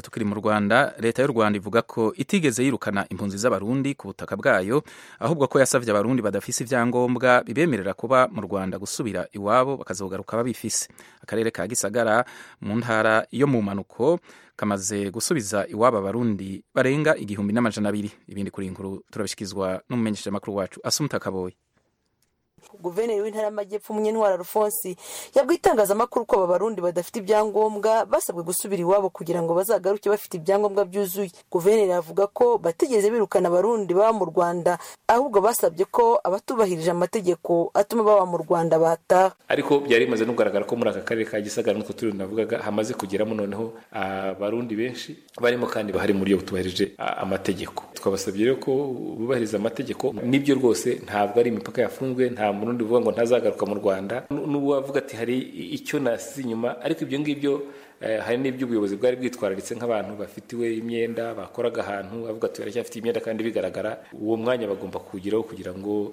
Tukiri mu Rwanda, leta y'u Rwanda ivuga ko itigeze yirukana impunzi z'abarundi ku butaka bwayo, ahubwo ko yasabye abarundi badafise ibyangombwa bibemerera kuba mu Rwanda gusubira iwabo bakazogaruka babifise. Akarere ka Gisagara mu ntara yo mu manuko kamaze gusubiza iwabo abarundi barenga igihumbi n'amajana abiri. Ibindi kuri iyi nkuru turabishikirizwa n'umumenyeshamakuru wacu Asumta Kaboyi. guverineri w'intara y'amajyepfo munyentwara alphonse yabwiye itangazamakuru ko aba barundi badafite ibyangombwa basabwe gusubira iwabo kugira ngo bazagaruke bafite ibyangombwa byuzuye guverineri avuga ko batigeze birukana abarundi baba mu rwanda ahubwo basabye ko abatubahirije amategeko atuma baba mu rwanda bataha ariko byari bimaze nugaragara ko muri aka karere ka gisagara nutwo turi navugaga hamaze kugeramo noneho abarundi benshi barimo kandi bahari muri iyo butubahirije amategeko twabasabye rero ko bubahiriza amategeko nibyo rwose ntabwo ari imipaka yafunzwe nta murundi uvuga ngo ntazagaruka mu rwanda n'uwavuga ati hari icyo nasize inyuma ariko ibyo ngibyo hari n'ibyo ubuyobozi bwari bwitwararitse nk'abantu bafitiwe imyenda bakoraga ahantu bavuga ati baracyafite imyenda kandi bigaragara uwo mwanya bagomba kuwugiraho kugira ngo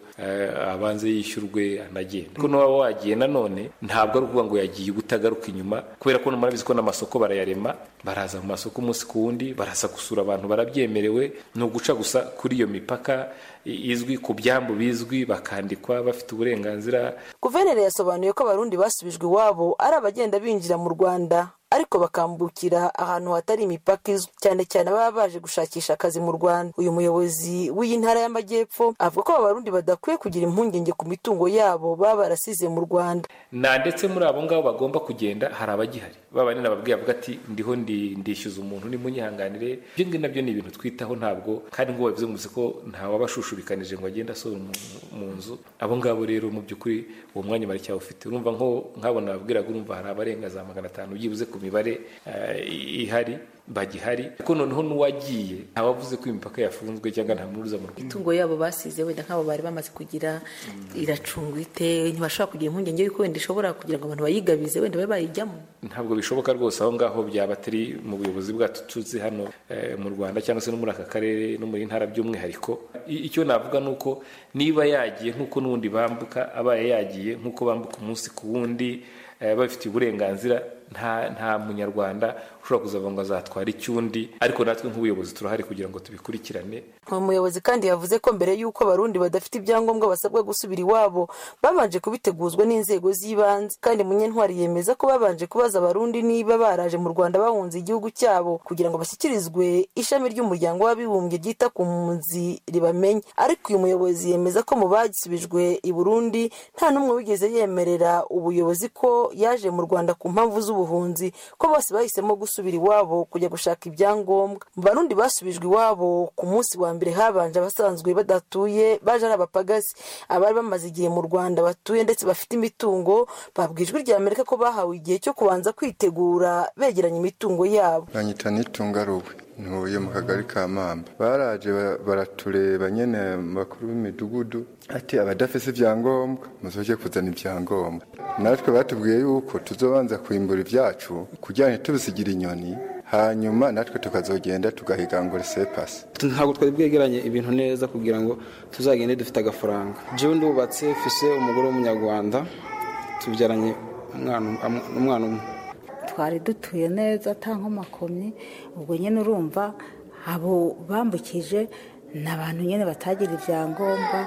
abanze yishyurwe anagende kuko n'uwaba wagiye nanone ntabwo ari ukuvuga ngo yagiye utagaruka inyuma kubera ko murabizi ko n'amasoko barayarema baraza mu masoko umunsi ku wundi baraza gusura abantu barabyemerewe ni uguca gusa kuri iyo mipaka izwi ku byambu bizwi bakandikwa bafite uburenganzira guverineri yasobanuye ko abarundi basubijwe iwabo ari abagenda binjira mu rwanda ariko bakambukira ahantu hatari imipaka izwi cyane cyane ababa baje gushakisha akazi mu rwanda uyu muyobozi w'iyi ntara y'amajyepfo avuga ko abarundi badakwiye kugira impungenge ku mitungo yabo baba barasize mu rwanda na ndetse muri abo ngabo bagomba kugenda hari abagihari baba nyine babwiye avuga ati ndiho ndishyuza umuntu nimunyihanganire ibyo ngibyo nabyo ni ibintu twitaho ntabwo kandi ngo babivuze mu ko ntawabashushubikanije ngo agende asohora mu nzu abo ngabo rero mu by'ukuri uwo mwanya baracyawufite urumva nk'abona babwiraga urumva hari abarenga za magana atanu byibuze ku mibare ihari bagihari ariko noneho n'uwagiye ntawavuze ko imipaka yafunzwe cyangwa nta muntu uza mu rwanda itungo yabo basize wenda nk'abo bari bamaze kugira iracungwa ite ntibashobora kugira impungenge yuko wenda ishobora kugira ngo abantu bayigabize wenda babe bayijyamo ntabwo bishoboka rwose aho ngaho byaba atari mu buyobozi bwacu tuzi hano mu rwanda cyangwa se no muri aka karere no muri ntara by'umwihariko icyo navuga ni uko niba yagiye nk'uko n'ubundi bambuka abaye yagiye nk'uko bambuka umunsi ku wundi babifitiye uburenganzira nta munyarwanda ushobora kuzavuga ngo azatware icyundi ariko natwe nk'ubuyobozi turahari kugira ngo tubikurikirane uwo muyobozi kandi yavuze ko mbere y'uko abarundi badafite ibyangombwa basabwa gusubira iwabo babanje kubiteguzwa n'inzego z'ibanze kandi munyentwari yemeza ko babanje kubaza abarundi niba baraje mu rwanda bahunze igihugu cyabo kugira ngo bashyikirizwe ishami ry'umuryango w'abibumbye ryita ku mpunzi ribamenye ariko uyu muyobozi yemeza ko mu bagisubijwe i burundi nta n'umwe wigeze yemerera ubuyobozi ko yaje mu rwanda ku mpamvu z'ubuhunzi ko bose bahisemo gusubira iwabo kujya gushaka ibyangombwa mu barundi basubijwe iwabo ku munsi wa mbere habanje abasanzwe badatuye baje ari abapagasi abari bamaze igihe mu rwanda batuye ndetse bafite imitungo babwijwe rya amerika ko bahawe igihe cyo kubanza kwitegura begeranya imitungo yabo banyita n'itunga ruwe ntuye mu kagari ka mamba baraje baratureba nyine bakuru b'imidugudu ati abadafite ibyangombwa muzoje kuzana ibyangombwa natwe batubwiye yuko tuzobanza kwimbura ibyacu kugira ntitubisigire inyoni hanyuma natwe tukazogenda tugahiga ngo sepasi ntabwo twari bwegeranye ibintu neza kugira ngo tuzagende dufite agafaranga jewe ndubatse fise umugore w'umunyarwanda tubyaranye umwana umwe twari dutuye neza nta nkomakomyi ubwo nyine urumva abo bambukije ni abantu nyine batagira ibyangombwa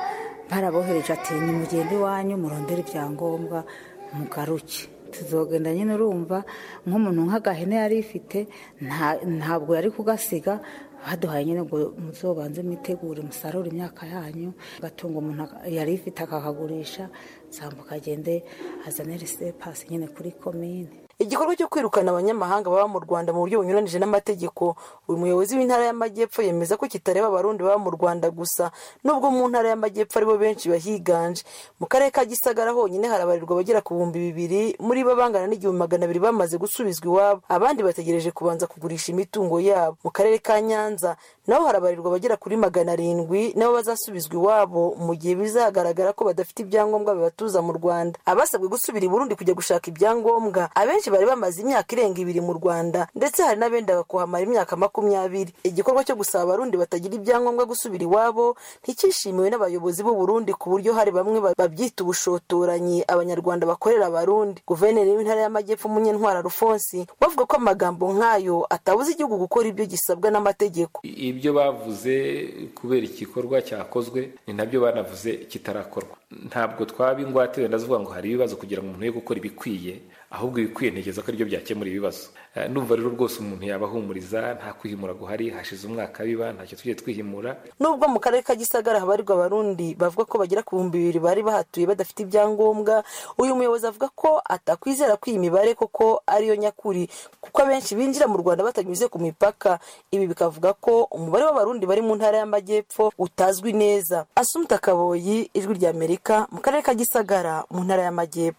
barabohereje ati ni mugende iwanyu murondere ibyangombwa mugaruke tuzogenda nyine urumva nk'umuntu nk'agahene yari ifite ntabwo yari kugasiga baduhaye nyine ngo muzobanze mwitegure musarure imyaka yanyu agatungo umuntu yari ifite akakagurisha zambuka agende azane resepasi nyine kuri komine igikorwa cyo kwirukana abanyamahanga baba mu rwanda mu buryo bunyuranije n'amategeko uyu muyobozi w'intara y'amajyepfo yemeza ko kitareba abarundi baba mu rwanda gusa nubwo mu ntara y'amajyepfo aribo benshi bahiganje mu karere ka gisagara honyine harabarirwa abagera ku bihumbi bibiri muri bo bangana n'igihumbi magana abiri bamaze gusubizwa iwabo abandi bategereje kubanza kugurisha imitungo yabo mu karere ka nyanza naho harabarirwa abagera kuri magana arindwi nabo bazasubizwa iwabo mu gihe bizagaragara ko badafite ibyangombwa bibatuza mu rwanda abasabwe gusubira i burundi kujya gushaka ibyangombwa abenshi benshi bari bamaze imyaka irenga ibiri mu rwanda ndetse hari n'abendaga kuhamara imyaka makumyabiri igikorwa cyo gusaba abarundi batagira ibyangombwa gusubira iwabo nticyishimiwe n'abayobozi b'u Burundi ku buryo hari bamwe ba- babyita ubushotoranyi abanyarwanda bakorera abarundi guverineri w'intara y'amajyepfo munyentwara rufonsi we avuga ko amagambo nk'ayo atabuza igihugu gukora ibyo gisabwa n'amategeko ibyo bavuze kubera igikorwa cyakozwe ni nabyo banavuze kitarakorwa ntabwo twaba ingwate wenda zivuga ngo hari ibibazo kugira ngo umuntu ye gukora ibikwiye ahubwo ibikwiye ntekereza ko aribyo byakemura ibibazo Eh, ndumva rero rwose umuntu yabahumuriza nta kwihimura guhari hashize umwaka biba ntacyo tujye twihimura nubwo mu karere ka gisagara habarirwa abarundi bavuga ko bagera ku bihumbi bibiri bari bahatuye badafite ibyangombwa uyu muyobozi avuga ko atakwizera ko iyi mibare koko ariyo nyakuri kuko abenshi binjira mu rwanda batanyuze ku mipaka ibi bikavuga ko umubare w'abarundi bari mu ntara y'amajyepfo utazwi neza asumta kaboyi ijwi ry'amerika mu karere ka gisagara mu ntara y'amajyepfo